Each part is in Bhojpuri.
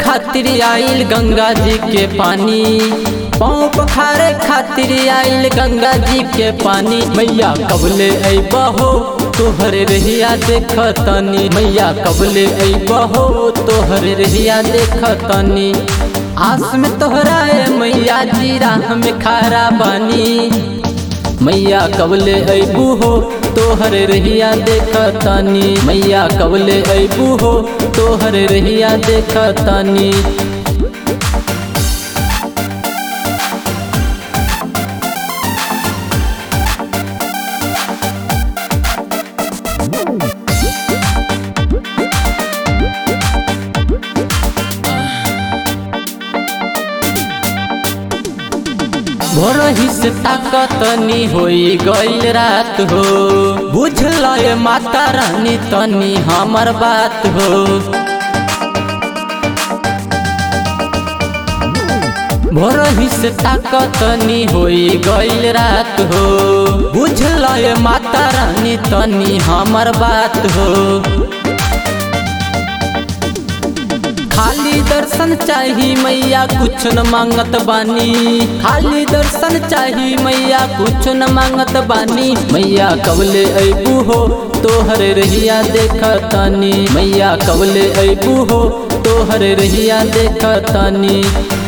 खातिर आइल गंगा जी के पानी पाँव पखारे खातिर आइल गंगा जी के पानी मैया कबले अबहो तोहर रहिया देख तनी मैया कबले अबहो तोहर रहिया देख तनी आस में तोहरा ए मैया जी राह में खारा बानी मैया कबले अबू हो तोहर रहिया देख तानी मैया कबले अबू हो तोहर रहिया देख तानी भोरही से ताकतनी होई गईल रात हो बुझल माता रानी तनी हमर बात हो भोरही से ताकतनी होई गईल रात हो बुझल माता रानी तनी हमर बात हो खाली दर्शन चाही मैया कुछ न मांगत बानी खाली दर्शन चाही मैया कुछ न मांगत बानी मैया कबले अबू हो तोहर रहिया देख तानी मैया कबले अबू हो तोहर रहिया देख तानी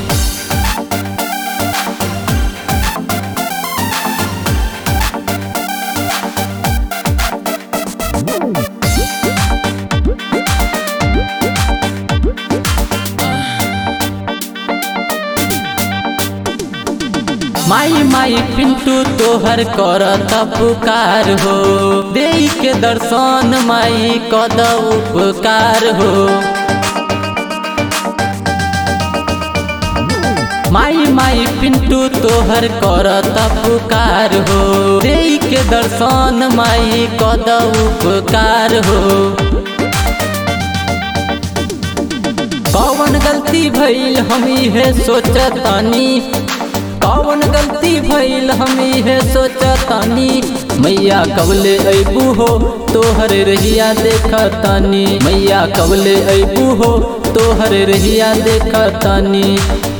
माई माई पिंटू तोहर कर पुकार हो दे के दर्शन माई कद उपकार हो माई माई पिंटू तोहर कर पुकार हो दे के दर्शन माई कद उपकार हो कौन गलती भइल हम इहे सोचतानी कौन गलती भइल हम इहे सोचतानी मैया कबले अबू हो तोहर रहिया देखतानी मैया कबले अबू हो तोहर रहिया देखतानी